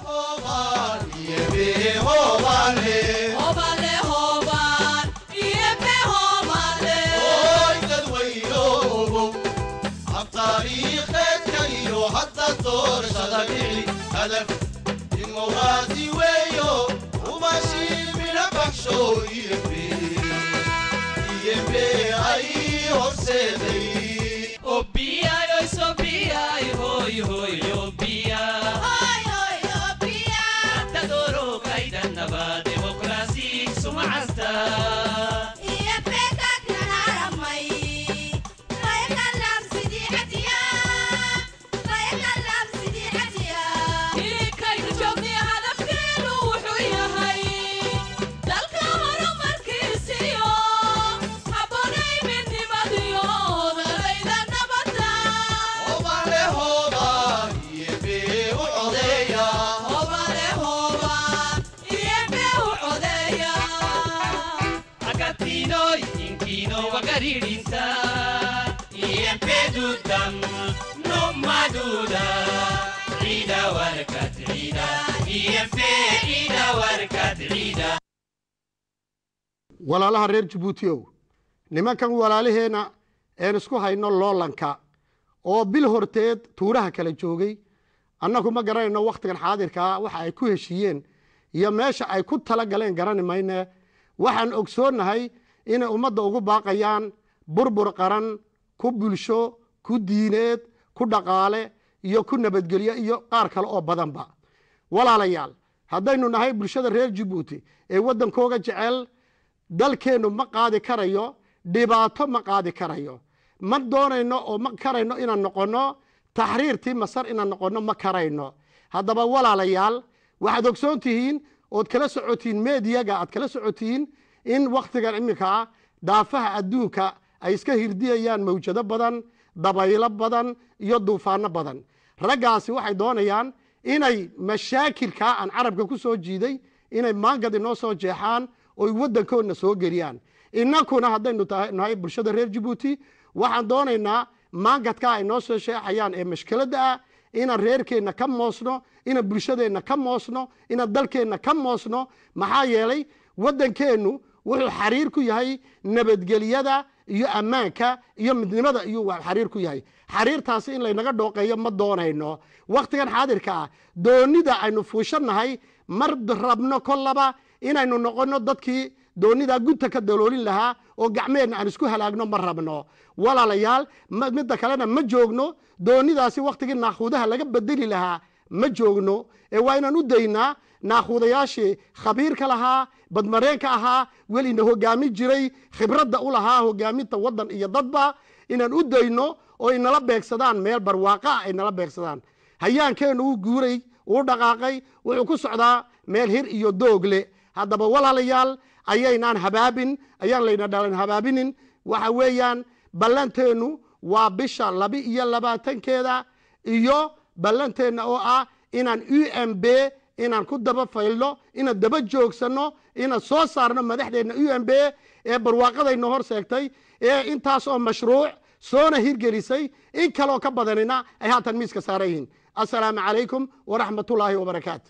walaalaha reer jabuutiow nimankan walaalaheenna een isku hayno loolanka oo bil horteed tuuraha kala joogay annagu ma garanayno wakhtigan xaadirkaa waxa ay ku heshiiyeen iyo meesha ay ku tala galeen garani mayne waxaan ogsoonnahay inay ummadda ugu baaqayaan burbur qaran ku bulsho ku diineed ku dhaqaale iyo ku nabadgelyo iyo qaar kale oo badanba walaalayaal haddaynu nahay bulshada reer jabuuti ee waddankooga jecel dalkeennu ma qaadi karayo dhibaato ma qaadi karayo ma doonayno oo ma karayno inaan noqonno taxriirtii masar inaan noqonno ma karayno haddaba walaalayaal waxaad ogsoon tihiin ood kala socotihiin meediyaga aad kala socotihiin in wakhtigan iminka ah daafaha adduunka ay iska hirdiyayaan mawjado badan dabaylo badan iyo duufaano badan raggaasi waxay doonayaan inay mashaakilkaa aan carabka ku soo jiiday inay maangad inoo soo jeexaan oy waddankoodna soo geliyaan innakuna haddaynu nahay bulshada reer jabuuti waxaan doonaynaa maangadkaa ay noo soo sheexayaan ee mashkiladda ah inaan reerkeenna ka moosno inaan bulshadeenna ka moosno inaan dalkeenna ka moosno maxaa yeelay waddankeennu wuxuu xariir ku yahay nabadgelyada iyo ammaanka iyo midnimada iyuu xariir ku yahay xariirtaasi in laynaga dhooqeeyo ma doonayno wakhtigan xaadirka ah doonida aynu fuushannahay mar rabno kollaba inaynu noqonno dadkii doonidaa gunta ka daloolin lahaa oo gacmeenna aan isku halaagno ma rabno walaalayaal midda kalena ma joogno doonidaasi wakhtigii naakhuudaha laga bedeli lahaa ma joogno ee waa inaan u daynaa naakhuudayaashii khabiirka lahaa badmareenka ahaa welina hogaami jiray khibradda u lahaa hogaaminta waddan iyo dadba inaan u dayno oo inala beegsadaan meel barwaaqa ah ay nala beegsadaan hayaankeennu uu guuray uu dhaqaaqay wuxuu ku socdaa meel hir iyo doogle haddaba walaalayaal ayaynaan habaabin ayaan layna dhalan habaabinin waxa weeyaan ballanteennu waa bisha laba iyo labaatankeeda iyo ballanteenna oo ah inaan u m b inaan ku daba faylno inaan daba joogsanno inaan soo saarno madaxdeenna u m b ee barwaaqadayna hor seegtay ee intaas oo mashruuc soona hirgelisay in kaloo ka badanina ay haatan miiska saaran yihiin assalaamu calaykum waraxmatullaahi wabarakaatu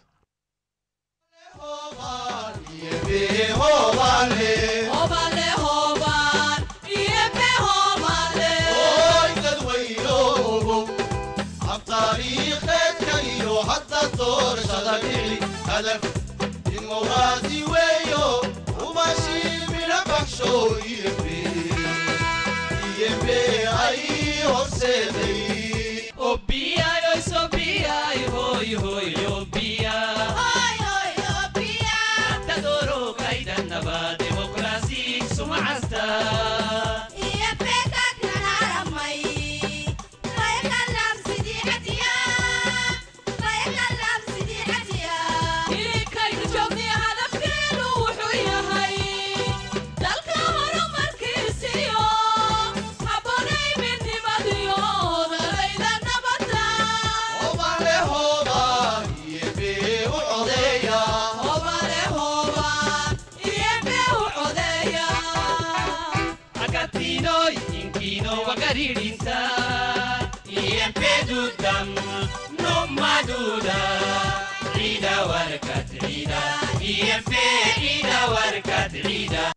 Maduda, عيدا وركات عيدا EFA عيدا وركات عيدا